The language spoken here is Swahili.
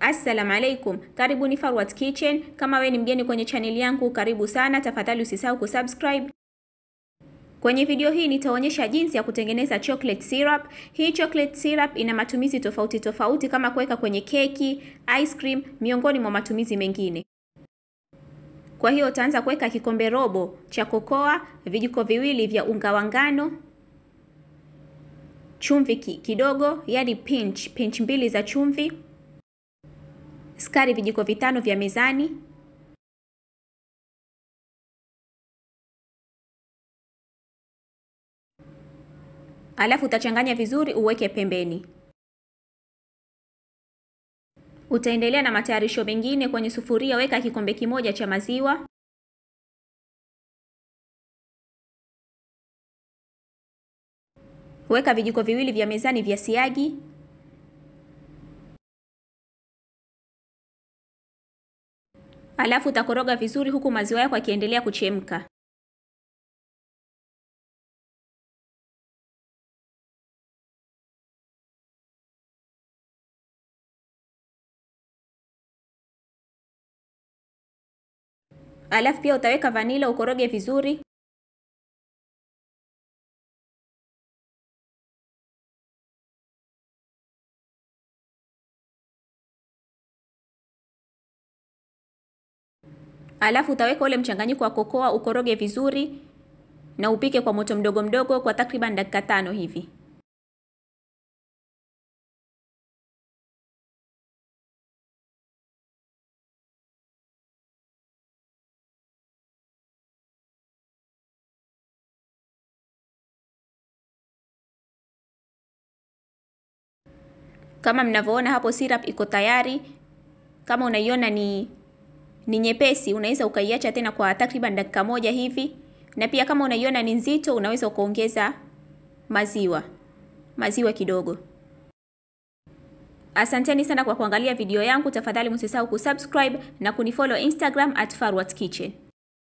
Assalamu alaikum, karibuni Farwat Kitchen. Kama we ni mgeni kwenye chaneli yangu, karibu sana. Tafadhali usisahau kusubscribe. Kwenye video hii nitaonyesha jinsi ya kutengeneza chocolate syrup. Hii chocolate syrup ina matumizi tofauti tofauti kama kuweka kwenye keki, ice cream, miongoni mwa matumizi mengine. Kwa hiyo utaanza kuweka kikombe robo cha kokoa, vijiko viwili vya unga wa ngano, chumvi kidogo, yani pinch, pinch mbili za chumvi, sukari vijiko vitano vya mezani, alafu utachanganya vizuri uweke pembeni. Utaendelea na matayarisho mengine. Kwenye sufuria weka kikombe kimoja cha maziwa, weka vijiko viwili vya mezani vya siagi, alafu utakoroga vizuri huku maziwa yako yakiendelea kuchemka. Alafu pia utaweka vanila ukoroge vizuri. Alafu utaweka ule mchanganyiko wa kokoa ukoroge vizuri na upike kwa moto mdogo mdogo kwa takriban dakika tano hivi. Kama mnavyoona hapo syrup iko tayari. Kama unaiona ni ni nyepesi, unaweza ukaiacha tena kwa takriban dakika moja hivi, na pia kama unaiona ni nzito, unaweza ukaongeza maziwa maziwa kidogo. Asanteni sana kwa kuangalia video yangu. Tafadhali msisahau kusubscribe na kunifollow Instagram at Farwat Kitchen.